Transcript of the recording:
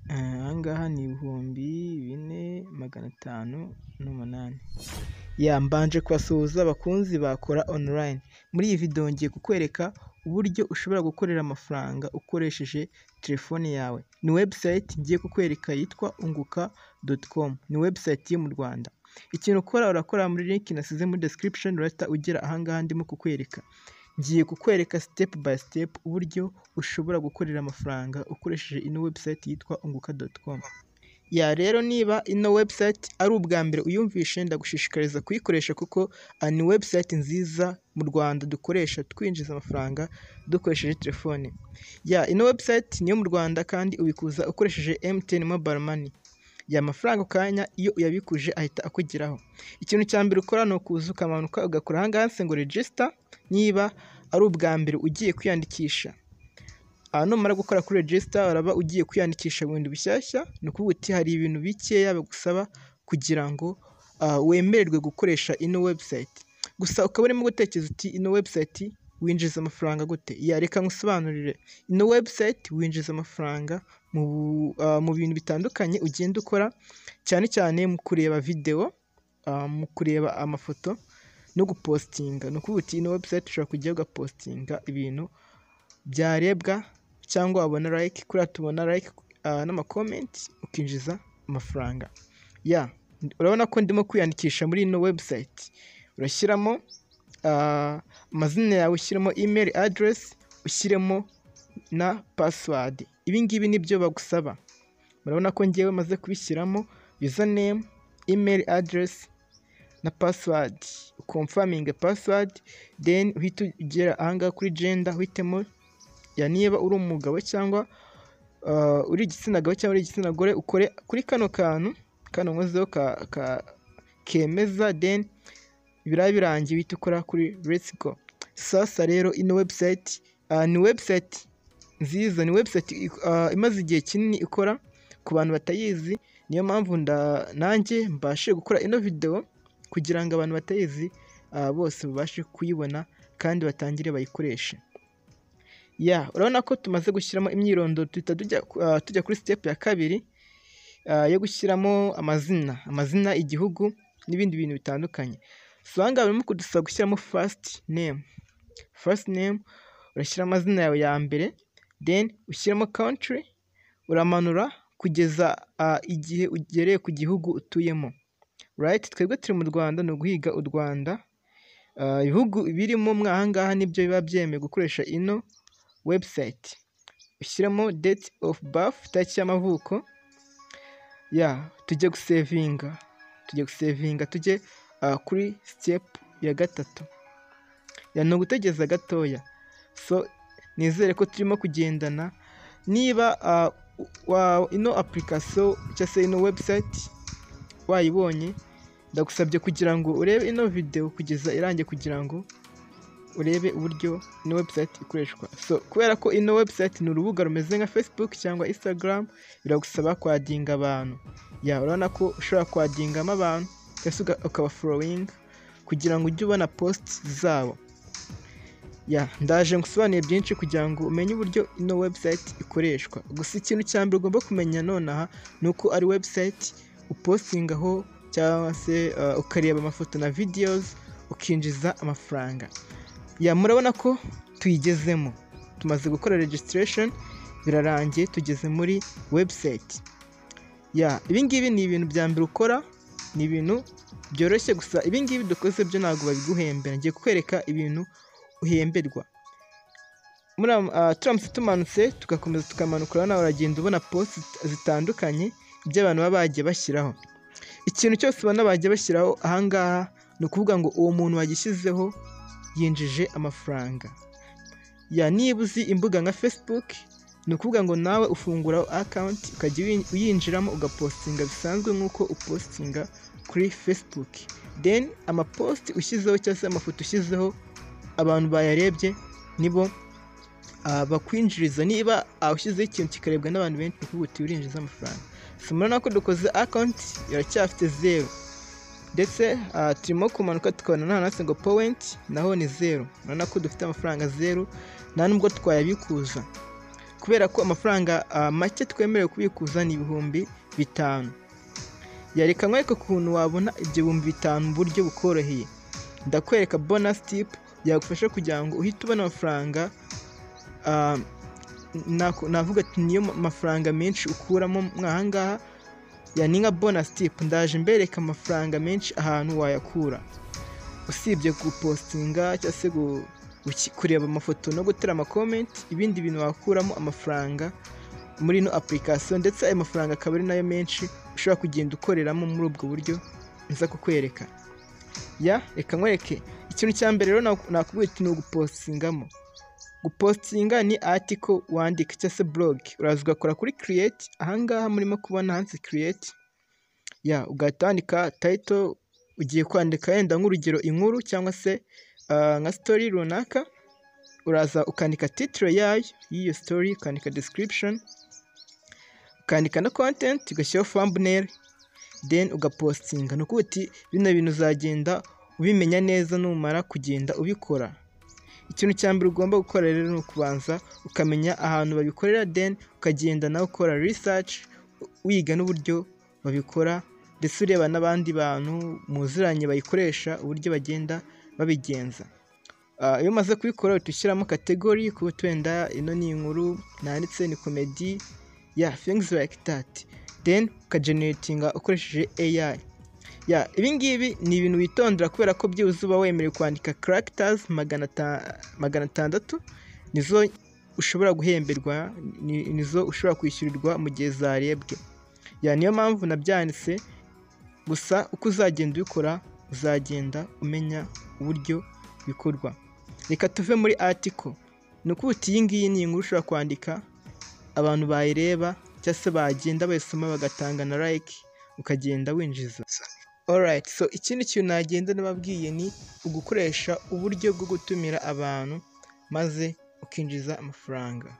aha ngaha ni ibihumbi bine magana atanu n'umunani. Yeah, mbanje kubasuhuza bakunzi ba Kora Online. Muri iyi video ngiye kukwereka uburyo ushobora gukorera amafaranga ukoresheje telefone yawe. Ni website ngiye kukwereka yitwa unguka.com. Ni website yo mu Rwanda. Ikintu ukora urakora muri link nasize muri description urahita ugera aha ngaha ndimo kukwereka. Ngiye kukwereka step by step uburyo ushobora gukorera amafaranga ukoresheje ino website yitwa unguka.com. Yeah, rero niba ino website ari ubwa mbere uyumvishe ndagushishikariza kuyikoresha kuko ni website nziza mu Rwanda dukoresha twinjiza amafaranga dukoresheje telefone. Yeah, ino website ni iyo mu Rwanda kandi ubikuza ukoresheje MTN Mobile Money. Yeah, amafaranga ako kanya iyo uyabikuje ahita akugeraho. Ikintu cya mbere ukora ni ukuza ukamanuka ugakora aha ngaha handitse ngo register niba ari ubwa mbere ugiye kwiyandikisha. Aha numara gukora kuri register uraba ugiye kwiyandikisha mu bintu bishyashya, ni ukuvuga uti hari ibintu bikeya bagusaba kugira ngo wemererwe gukoresha ino website. Gusa ukaba urimo gutekereza uti ino website winjiza amafaranga gute? Yeah, reka nkusobanurire. Ino website winjiza amafaranga mu bintu bitandukanye ugenda ukora, cyane cyane mu kureba video, mu kureba amafoto no gupostinga. Ni ukuvuga uti ino website ushobora kujyaho ugapostinga ibintu byarebwa cyangwa wabona like, kuriya tubona like n'ama-comment ukinjiza amafaranga. Yeah, urabona ko ndimo kwiyandikisha muri ino website. Urashyiramo amazina yawe, ushyiramo email address, ushyiremo na password. Ibi ngibi nibyo bagusaba. Murabona ko njyewe maze kubishyiramo username, email address na password. Uconfaminge password then uhite ugera aha ngaha kuri gender uhitemo yeah, niba uri umugabo cyangwa uri igitsina gabo cyangwa uri igitsina gore ukore kuri kano kantu kano nkozeho kemeza then biriya birangiye uhita ukora kuri let's go. Sasa rero ino website ni website nziza, ni website imaze igihe kinini ikora ku bantu batayizi, niyo mpamvu nanjye mbashije gukora ino video kugira ngo abantu batayizi bose babashe kuyibona kandi batangire bayikoreshe. Yeah, urabona ko tumaze gushyiramo imyirondoro duhita tujya kuri step ya kabiri yo gushyiramo amazina, amazina, igihugu n'ibindi bintu bitandukanye. So aha ngaha barimo kudusaba gushyiramo first name. First name urashyira amazina yawe ya mbere then ushyiramo country, uramanura kugeza igihe ugereye ku gihugu utuyemo. Right, twebwe turi mu Rwanda ni uguhiga u Rwanda. Ibihugu birimo mwa aha ngaha nibyo biba byemewe gukoresha ino website. Ushyiramo date of birth, itariki y'amavuko. Yeah, tujye gusevinga, tujye gusevinga tujye kuri step ya gatatu. Yeah, ni ugutegereza gatoya. So nizere ko turimo kugendana, niba ino application cyangwa se ino website wayibonye ndagusabye kugira ngo urebe ino video kugeza irangiye kugira ngo urebe uburyo ino website ikoreshwa. So kubera ko ino website ni urubuga rumeze nka Facebook cyangwa Instagram, biragusaba kwadinga abantu. Yeah, urabona ko ushobora kwadingamo abantu cyangwa se ukaba following kugira ngo ujye ubona post zabo. Yeah, ndaje ngusobanuriye byinshi kugira ngo umenye uburyo ino website ikoreshwa. Gusa ikintu cya mbere ugomba kumenya nonaha ni uko ari website upostingaho cyangwa se ukareba amafoto na videos ukinjiza amafaranga. Yeah, murabona ko tuyigezemo. Tumaze gukora registration birarangiye tugeze muri website. Yeah, ibi ngibi ni ibintu bya mbere ukora, ni ibintu byoroshye gusa ibi ngibi dukoze byo ntabwo babiguhembera. Ngiye kukwereka ibintu uhemberwa. Turamutse tumanutse tugakomeza tukamanuka urabona uragenda ubona post zitandukanye by'abantu baba bagiye bashyiraho. Ikintu cyose ubona bagiye bashyiraho aha ngaha ni ukuvuga ngo uwo muntu wagishyizeho yinjije amafaranga. Yeah, niba uzi imbuga nka Facebook ni ukuvuga ngo nawe ufungura account ukajya uyinjiramo ugapostinga bisanzwe nk'uko upostinga kuri Facebook. Then amapost ushyizeho cyangwa se amafoto ushyizeho abantu bayarebye nibo bakwinjiriza. Niba ushyizeho ikintu kikarebwa n'abantu benshi ni ukuvuga uti urinjiza amafaranga. So murabona ko dukoze account iracyafite zero ndetse turimo kumanuka tukabona n'ahantu handitse ngo point naho ni zero. Urabona ko dufite amafaranga zero nta nubwo twayabikuza. kubera ko amafaranga ah, make twemerewe kubikuza ni ibihumbi bitanu yerekanwe ariko ukuntu wabona ibyo bihumbi bitanu mu buryo bukoroheye ndakwereka bonus tip yagufasha kugira ngo uhite ubona amafaranga ah, nako- navuga ati niyo ma- mafaranga menshi ukuramo mwa- ahangaha ya ni nka bonus tip ndaje mbereka amafaranga menshi ahantu wayakura usibye gupostinga cyangwa se gu- guki- kureba amafoto no gutera amakomenti ibindi bintu wakuramo amafaranga muri ino application ndetse ayo mafaranga akaba ari nayo menshi ushobora kugenda ukoreramo muri ubwo buryo nza kukwereka ya reka nkwereke ikintu cya mbere rero nak- nakubwira uti ni ugupostingamo gupostinga ni article wandika cyangwa se blog uraza ugakora kuri create ahangaha murimo kubona handitse create ya ugahita wandika title ugiye kwandika yenda nk'urugero inkuru cyangwa se ah, nka story runaka uraza ukandika title yayo y'iyo story ukandika description ukandika na content ugashyiraho thumbnail then ugapostinga ni ukuvuga uti bino bintu uzagenda ubimenya neza numara kugenda ubikora ikintu cya mbere ugomba gukora rero ni ukubanza ukamenya ahantu babikorera then ukagenda nawe ukora research wiga n'uburyo babikora ndetse ureba n'abandi bantu muziranye bayikoresha uburyo bagenda babigenza Ah, iyo umaze kubikora uhita ushyiramo kategori kuba wenda ino ni inkuru nanditse ni komedi ya things like that then ukageneratinga ukoresheje AI ya ibingibi ni ibintu witondera kubera ko byibuze uba wemerewe kwandika characters magana ata- magana atandatu nizo ushobora guhemberwa ni- nizo ushobora kwishyurirwa mu gihe zarebwe ya niyo mpamvu nabyanditse gusa uko uzagenda ubikora uzagenda umenya uburyo bikorwa reka tuve muri article ni ukuvuga uti iyi ngiyi ni inkuru ushobora kwandika abantu bayireba cyangwa se bagenda bayisoma bagatanga na like ukagenda winjiza Alright, so ikindi kintu nagenda nababwiye ni ugukoresha uburyo bwo gutumira abantu maze ukinjiza amafaranga.